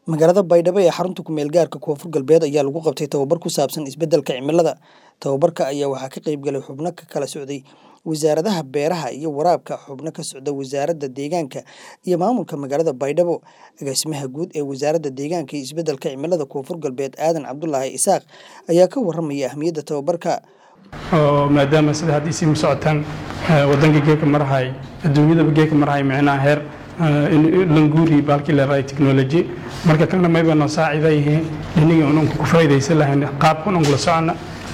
magaalada baydhabo ee xarunta kumeel gaarka koonfur galbeed ayaa lagu qabtay tababar ku saabsan isbeddelka cimilada tababarka ayaa waxaa ka qayb galay xubno ka kala socday wasaaradaha beeraha iyo waraabka xubno ka socda wasaaradda deegaanka iyo maamulka magaalada baydhabo agaasimaha guud ee wasaaradda deegaanka iyo isbeddelka cimilada koonfur galbeed aadan cabdulaahi isaaq ayaa ka waramaya ahmiyadda tababarka oo maadaama sida haddii sii socotaan wadanka geeka marahay adduunyadaba geeka marahay micnaha heer languuri baalkii leedahay technology marka kana mayba noo saacida yihiin iniga unanku ku faa'iidaysan lahayn qaabka unan kula socona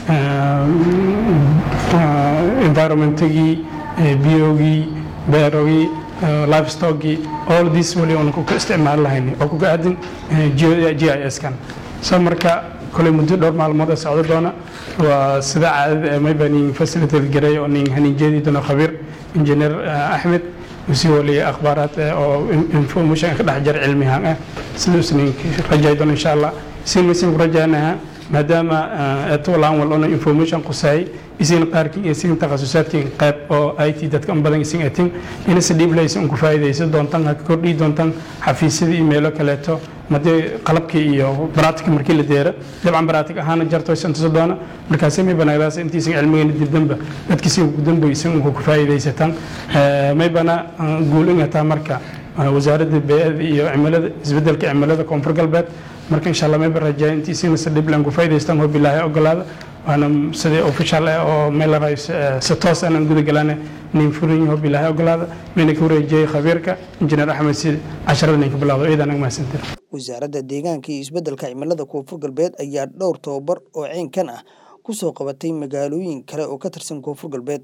environmentigii biogii beerogii livestockii all this wali unanku ka isticmaali lahayn oo kuga aadin g i s kan so marka koley muddo dhowr maalmood ee socdo doona waa sida caadada ee mayba nin facilitate garay oo nin haniinjeedii doona khabiir injineer axmed usii waliya akhbaaraad oo information ka dhex jira cilmihaan ah sidaas nin rajay doona insha allah isin masin ku rajaynaha maadaama etolaan wal ona information qusay isin qaarkii iyo isin takhasusaadkii qayb oo IT dadka in badan isin atin ina si dhiib leysa ku faa'iideysan doontaan ka kordhi doontaan xafiisyada emailo kaleeto madee qalabkii iyo baraatika markii la deera dabcan baraatig ahaana jarto santuso doona markaasi may banaadaas intiisan cilmigeena dibdanba dadkiisi ugu dambaysan ku faa'iideysataan may bana guul ingataa marka wasaaradda bee'ada iyo cimilada isbeddelka cimilada koonfur galbeed marka insha allah mayba rajaa intiisiina si dhib lan ku faa'iidaystaan oo bilaahi ogolaada waana sidii official ah oo meel si toos aanan guda galana nin furin yaho bilaahi ogolaada mayna ka wareejiyey khabiirka injineer axmed si casharada ninka bilaawdo ciidan ag mahadsantir wasaaradda deegaanka iyo isbeddelka cimilada koonfur galbeed ayaa dhowr tababar oo ceynkan ah ku soo qabatay magaalooyin kale oo ka tirsan koonfur galbeed